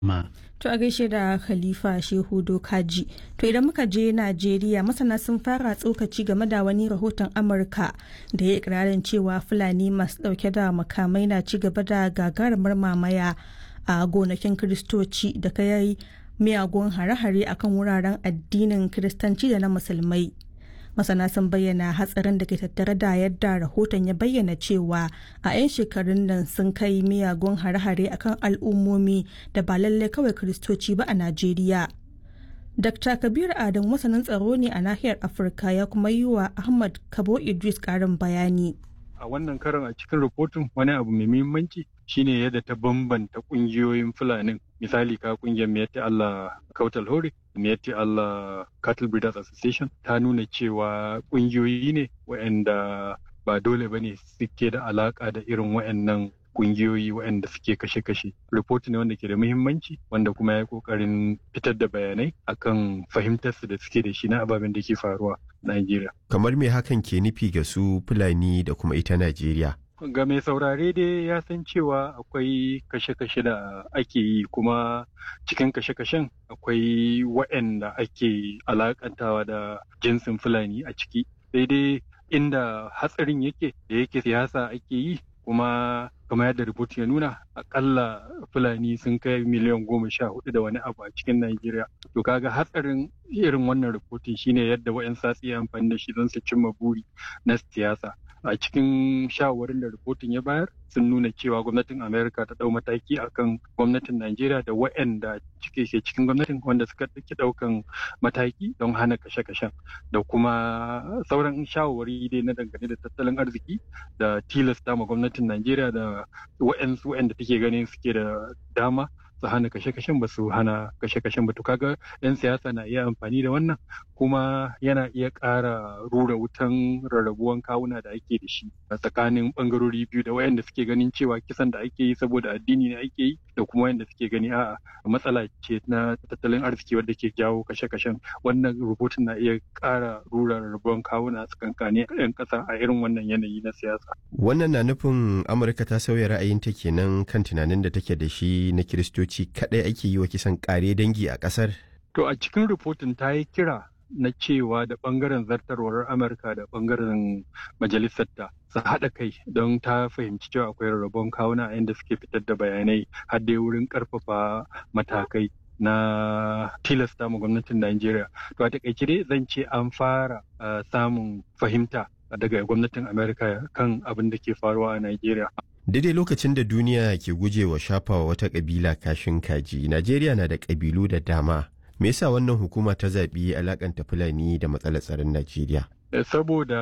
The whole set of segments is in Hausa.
ma. To a gaishe da Khalifa Shehu Dokaji. To idan muka je Najeriya masana sun fara tsokaci game da wani rahoton Amurka da ya ikirarin cewa Fulani masu dauke da makamai na ci gaba da gagarumar mamaya a gonakin Kiristoci da kai miyagun hare-hare akan wuraren addinin Kiristanci da na Musulmai. masana sun bayyana hatsarin da ke tattare da yadda rahoton ya bayyana cewa a 'yan shekarun nan sun kai miyagun hare-hare akan al'ummomi da ba lallai kawai kiristoci ba a najeriya dr kabir adam masanin tsaro ne a nahiyar afirka ya kuma yi wa ahmad kabo idris karin bayani a wannan karan a cikin rahoton wani abu mai muhimmanci shine yadda ta bambanta kungiyoyin fulanin misali ka kungiyar miyatti Allah Kautal Hore miyatti Allah Cattle Breeders Association ta nuna cewa kungiyoyi ne waɗanda ba dole bane suke da alaka da irin waɗannan kungiyoyi waɗanda suke kashe-kashe. Report ne wanda ke da muhimmanci wanda kuma ya kokarin fitar da bayanai akan fahimtarsu da suke da shi na ababen da ke faruwa a Najeriya. Kamar me hakan ke nufi ga su Fulani da kuma ita Najeriya? ga mai saurare dai ya san cewa akwai kashe-kashe da ake yi kuma cikin kashe-kashen akwai waɗanda ake alakantawa da jinsin fulani a ciki sai dai inda hatsarin yake da yake siyasa ake yi kuma kamar yadda rubutu ya nuna akalla fulani sun kai miliyan goma sha hudu da wani abu a cikin Najeriya. To kaga hatsarin irin wannan rubutun shine yadda wa'yan satsi ya amfani da shi don su cimma buri na siyasa. a cikin shawarin da rahoton ya bayar sun nuna cewa gwamnatin amerika ta dau mataki akan gwamnatin najeriya da waɗanda cike ke cikin gwamnatin wanda suka ɗauki ɗaukan mataki don hana kashe-kashen da kuma sauran shawarwari dai na dangane da tattalin arziki da tilasta ma gwamnatin najeriya da waɗansu waɗanda take ganin suke da dama su hana kashe-kashen ba su hana kashe-kashen ba to kaga yan siyasa na iya amfani da wannan kuma yana iya ƙara rura wutan rarrabuwan kawuna da ake da shi a tsakanin bangarori biyu da wayanda suke ganin cewa kisan da ake yi saboda addini ne ake yi da kuma wayanda suke gani a'a matsala ce na tattalin arziki wadda ke jawo kashe-kashen wannan rubutun na iya ƙara rura rarrabuwan kawuna a tsakankanin yan ƙasa a irin wannan yanayi na siyasa. Wannan na nufin Amurka ta sauya ra'ayinta kenan kan tunanin da take da shi na Kiristoci Kiristoci kaɗai ake yi wa kisan ƙare dangi a ƙasar? To a cikin rubutun ta yi kira na cewa da ɓangaren zartarwar Amurka da ɓangaren majalisarta su haɗa kai don ta fahimci cewa akwai rarrabon kawuna a inda suke fitar da bayanai har dai wurin ƙarfafa matakai na tilasta ma gwamnatin Najeriya. To a taƙaice dai zan ce an fara samun fahimta daga gwamnatin Amerika kan abin da ke faruwa a Najeriya. daidai lokacin da duniya ke gujewa shafawa wata kabila kashin kaji najeriya na da kabilu da dama me yasa wannan hukuma ta zaɓi alakanta fulani da matsalar tsaron najeriya saboda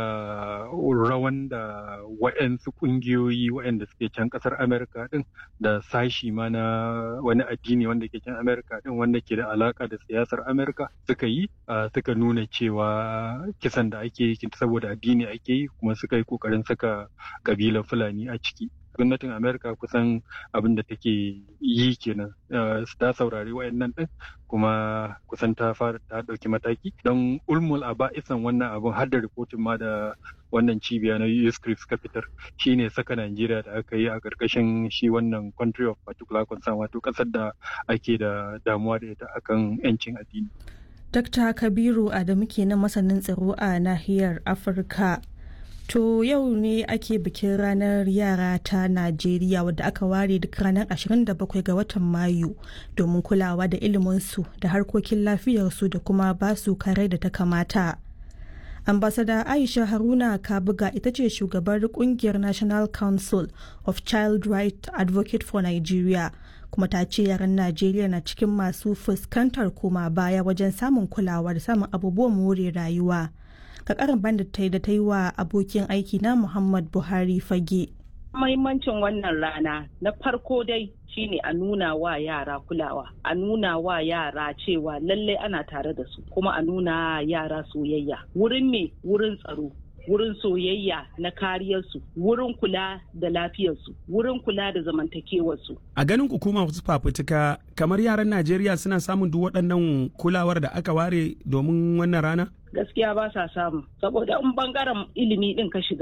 rawan da waɗansu ƙungiyoyi waɗanda suke can ƙasar amerika ɗin da sashi ma na wani addini wanda ke can amerika ɗin wanda ke da alaƙa da siyasar amerika suka yi suka nuna cewa kisan da ake yi saboda addini ake yi kuma suka yi ƙoƙarin saka ƙabilar fulani a ciki gwamnatin amerika kusan abin da take yi kenan ta saurari wayannan din kuma kusan ta fara ta dauki mataki don ulmul a ba'isan wannan abin har da rikotin ma da wannan cibiya na USCRIP suka fitar shine saka Najeriya da aka yi a ƙarƙashin shi wannan country of particular concern wato ƙasar da ake da damuwa da ita akan 'yancin addini. Dr. Kabiru Adamu kenan masanin tsaro a nahiyar Afirka. To yau ne ake bikin ranar yara ta Najeriya wadda aka ware duk ranar 27 ga watan Mayu domin kulawa da iliminsu da harkokin lafiyarsu da kuma basu kare da ta kamata. Ambasada Aisha Haruna Kabuga ita ce shugabar kungiyar National Council of Child Right Advocate for Nigeria kuma ta ce yaran Najeriya na cikin masu fuskantar koma baya wajen samun kulawa da samun abubuwan more rayuwa. ka karin banda ta yi da ta yi wa abokin aiki na Muhammad Buhari fage. Mahimmancin wannan rana na farko dai shine a nuna wa yara kulawa, a nuna wa yara cewa lallai ana tare da su, kuma a nuna yara soyayya. Wurin me wurin tsaro, wurin soyayya na kariyarsu wurin kula da lafiyarsu wurin kula da zamantakewarsu. A ganin hukuma wasu fafutuka kamar yaran Najeriya suna samun duk waɗannan kulawar da aka ware domin wannan rana? Gaskiya ba sa samu saboda in bangaren ilimi ɗin ka shiga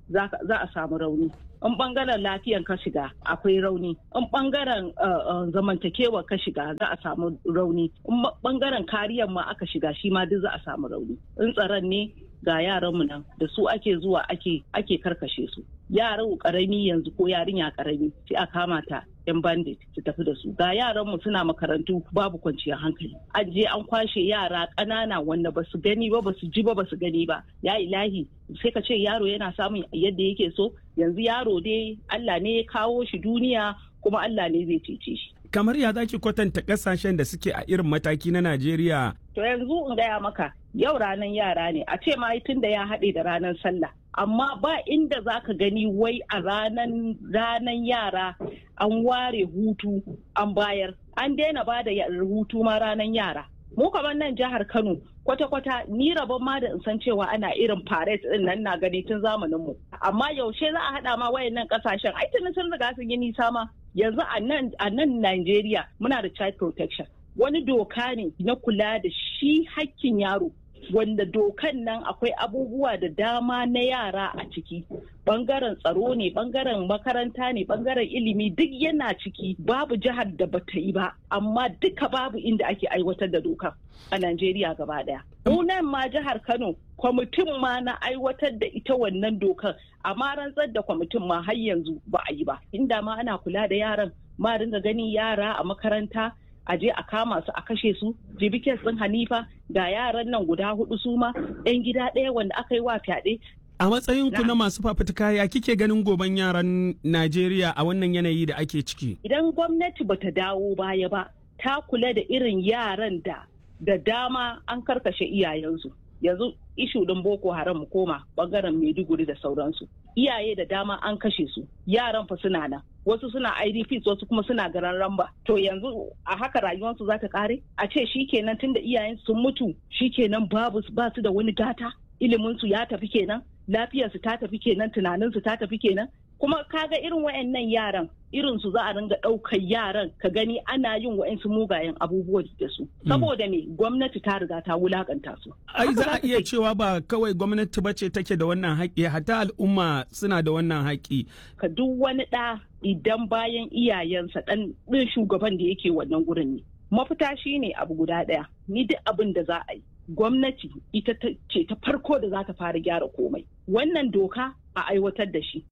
za a samu rauni in bangaren lafiyan ka shiga akwai rauni in bangaren zamantakewa ka shiga za a samu rauni in bangaren kariyar ma aka shiga shi ma duk za a samu rauni in tsaron ne ga yaranmu nan da su ake zuwa ake ake karkashe su yaran karami yanzu ko yarinya karami sai a kama ta yan bandit su tafi da su ga yaranmu suna makarantu babu kwanciyar hankali an je an kwashe yara ƙanana wanda basu gani ba basu ji ba basu gani ba ya ilahi sai ka ce yaro yana samun yadda yake so yanzu yaro dai Allah ne ya kawo shi duniya kuma Allah ne zai cece shi kamar ya zaki kwatanta kasashen da suke a irin mataki na Najeriya to yanzu in gaya maka yau ranar yara ne a ce ma tun da ya haɗe da ranar sallah amma ba inda za ka gani wai a ranan ranan yara an ware hutu an bayar an daina ba da hutu ma ranan yara mu kamar nan jihar kano kwata-kwata ni rabon ma da in san cewa ana irin parade din nan na gani tun zamanin mu amma yaushe za a haɗa ma wayannan kasashen ai tuni sun riga sun yi nisa ma yanzu a nan a nan Najeriya muna da child protection wani doka ne na kula da shi hakkin yaro wanda dokan nan akwai abubuwa da dama na yara a ciki bangaren tsaro ne bangaren makaranta ne bangaren ilimi duk yana ciki babu jihar da bata yi ba amma duka babu inda ake aiwatar da doka a Najeriya gaba daya. nan ma jihar Kano kwamitin ma na aiwatar da ita wannan dokar amma rantsar da kwamitin ma har yanzu ba a yi ba inda ma ana kula da yaran ma dinga gani yara a makaranta a je a kama su a kashe su jibikin sun hanifa ga yaran nan guda hudu su ma yan gida ɗaya wanda aka yi wa fyaɗe a matsayin ku na masu fafutuka ya kike ganin goban yaran Najeriya a wannan yanayi da ake ciki idan gwamnati bata dawo baya ba ta kula da irin yaran da da dama an karkashe iyayensu yanzu ishu ɗin boko haram mu koma bangaren maiduguri da sauransu iyaye da dama an kashe su yaran fa suna nan wasu suna idps wasu kuma suna garan ramba to yanzu a haka rayuwarsu za ta kare a ce shikenan tunda iyayen sun mutu shikenan babu ba su da wani gata iliminsu ya tafi kenan lafiyarsu ta tafi kenan tunaninsu ta tafi kenan kuma kaga irin wayannan yaran irin su za a ringa ɗaukar yaran ka gani ana yin wa'yansu mugayen abubuwa da su saboda me gwamnati ta riga ta wulakanta su ai za a iya cewa ba kawai gwamnati bace take da wannan haƙƙi hatta al'umma suna da wannan haƙƙi ka duk wani ɗa idan bayan iyayensa ɗan ɗin shugaban da yake wannan gurin ne mafita shine abu guda ɗaya ni duk abin da za a yi gwamnati ita ce ta farko da za ta fara gyara komai wannan doka a aiwatar da shi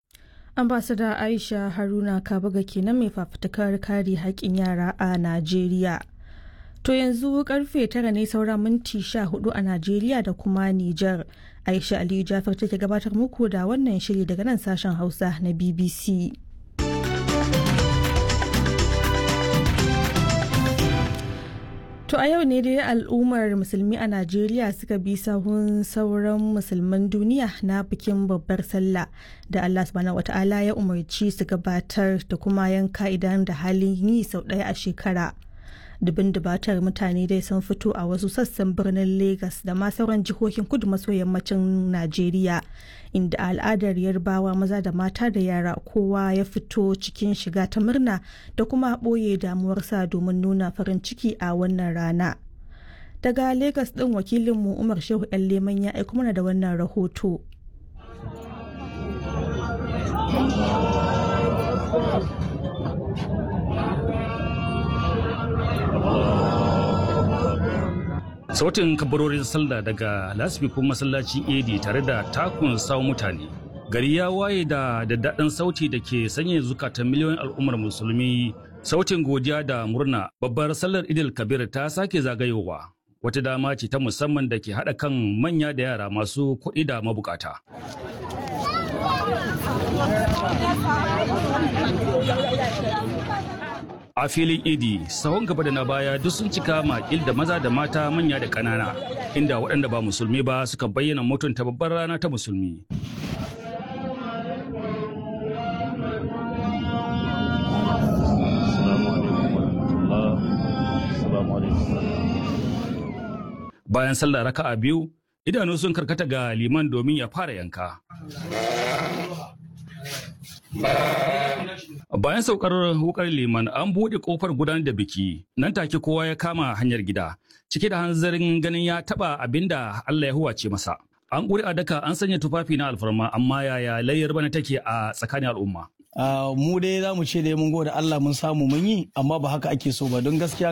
ambasada aisha haruna kabuga kenan mai fafutukar kare haƙƙin yara a najeriya to yanzu karfe tara ne saura minti sha hudu a najeriya da kuma nijar aisha aliyu jafar take gabatar muku da wannan shiri daga nan sashen hausa na bbc To a yau ne dai al'ummar musulmi a Najeriya suka bi sahun sauran musulman duniya na bikin babbar sallah da Allah subhanahu wata'ala ya umarci su gabatar da kuma yanka idan da halin yi sau ɗaya a shekara. Dubin dubatar mutane dai sun fito a wasu sassan birnin Legas da ma sauran jihohin kudu maso yammacin Najeriya inda al'adar yarbawa maza da mata da yara kowa ya fito cikin shiga ta murna da kuma ɓoye damuwarsa domin nuna farin ciki a wannan rana. Daga Legas ɗin wakilinmu Umar Shehu ‘yan Leman ya aiko mana da wannan rahoto. sautin kabarorin sallah daga lasfikun masallacin edi tare da takun sawo mutane gari ya waye da daddaɗin sauti da ke sanya zukatan miliyoyin al'ummar musulmi sautin godiya da murna babbar sallar idil kabir ta sake zagayowa wata dama ce ta musamman da ke haɗa kan manya da yara masu kuɗi da mabukata a filin idi sahun gaba da na baya duk sun cika makil da maza da mata manya da ƙanana inda waɗanda ba musulmi ba suka bayyana mutunta babbar rana ta musulmi bayan sallah raka'a biyu idanu sun karkata ga liman domin ya fara yanka Bayan saukar wukar liman an buɗe ƙofar gudanar da biki, nan take kowa ya kama hanyar gida, cike da hanzarin ganin ya taɓa abin da Allah ya huwace masa. An ƙuri a daka an sanya tufafi na alfarma amma yaya layyar bana take a tsakanin al'umma. mu dai za mu ce dai mun gode Allah mun samu mun yi amma ba haka ake so ba don gaskiya